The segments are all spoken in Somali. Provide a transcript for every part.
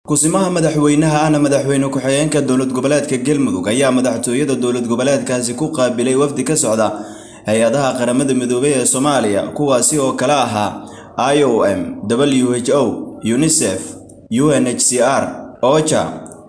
kusimaha madaxweynaha ahna madaxweyne ku-xigeenka dowlad goboleedka galmudug ayaa madaxtooyada dowlad goboleedkaasi ku qaabilay wafdi ka socda hay-adaha qaramada midoobay ee soomaaliya kuwaasi oo kala ahaa i o m w h o unisef u n h c r ocha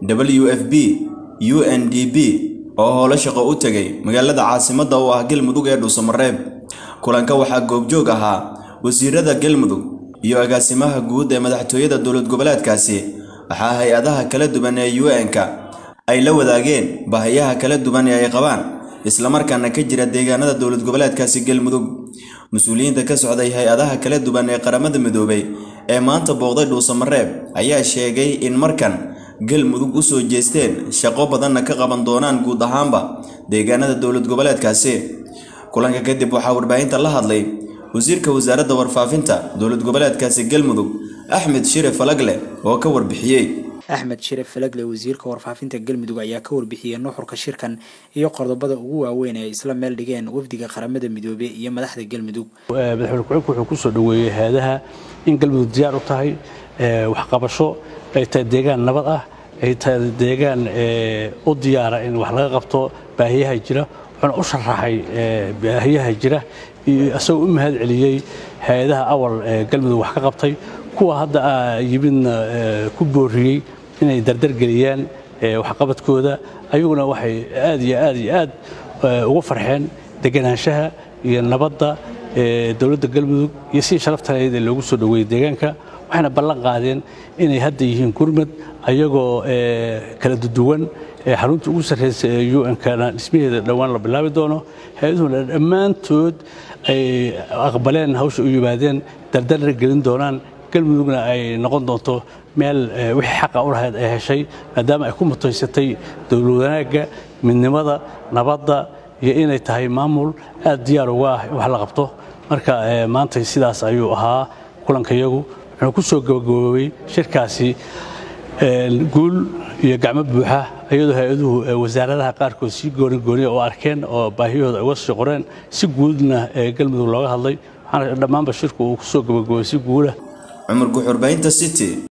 w f b u n d b oo howlo shaqo u tegay magaalada caasimadda oo ah galmudug ee dhuusamareeb kulanka waxaa goobjoog ahaa wasiirada galmudug iyo agaasimaha guud ee madaxtooyada dowlad goboleedkaasi waxaa hay-adaha kala duwan ee u n-ka ay la wadaageen baahiyaha kala duwan ee ay qabaan islamarkaana ka jira deegaanada dowlad goboleedkaasi galmudug mas-uuliyiinta ka socday hay-adaha kala duwan ee qaramada midoobay ee maanta booqday dhuusamareeb ayaa sheegay in markan galmudug u soo jeesteen shaqo badanna ka qaban doonaan guud ahaanba deegaanada dowlad goboleedkaasi kulanka kadib waxaa warbaahinta la hadlay wasiirka wasaaradda warfaafinta dowlad goboleedkaasi galmudug axmed shire falagle oo ka warbixiyey axmed shire falagle wasiirka warfaafinta galmudug ayaa ka warbixiyey nuxurka shirkan iyo qodobada ugu waaweyn ee isla meel dhigeen wafdiga qaramada midoobey iyo madaxda galmudug madaxweyne ku-xigeenku wuxuu kusoo dhoweeyey hay-adaha in galmudug diyaar u tahay waxqabasho ay tahay deegaan nabad ah ay tahay deegaan u diyaara in wax laga qabto baahiyaha jira wuxuuna u sharaxay baahiyaha jira isagoo u mahad celiyey hay-adaha awal galmudug wax ka qabtay kuwa hadda yimidna ku booriyey inay dardargeliyaan waxqabadkooda ayaguna waxay aad iyo aad iyo aad ugu farxeen deganaanshaha iyo nabadda dowladda galmudug iyo si sharaftaneed ee loogu soo dhoweeyey deegaanka waxayna ballan qaadeen inay hadda yihiin gurmad ayagoo kala duduwan xarunta ugu sarreysa ee u n-kana dhismaheeda dhowaan la bilaabi doono hay-aduhuna dhammaantood ay aqbaleen hawsha u yimaadeen dardarra gelin doonaan galmudugna ay noqon doonto meel wixii xaqa u lahayd ay heshay maadaama ay ku mutaysatay dowlad wanaagga midnimada nabadda iyo inay tahay maamul aad diyaar uga ah in wax la qabto marka maanta sidaas ayuu ahaa kulankayagu wuxuu ku soo gabagaboobay shirkaasi guul iyo gacmo buuxa iyadoo hay-aduhu wasaaradaha qaarkood si gooni gooniya oo arkeen oo baahiyahooda uga sii qoreen si guudna galmudug looga hadlay waxaana dhammaanba shirku uu ku soo gabagaboobay si guula cumar guxurbaynta city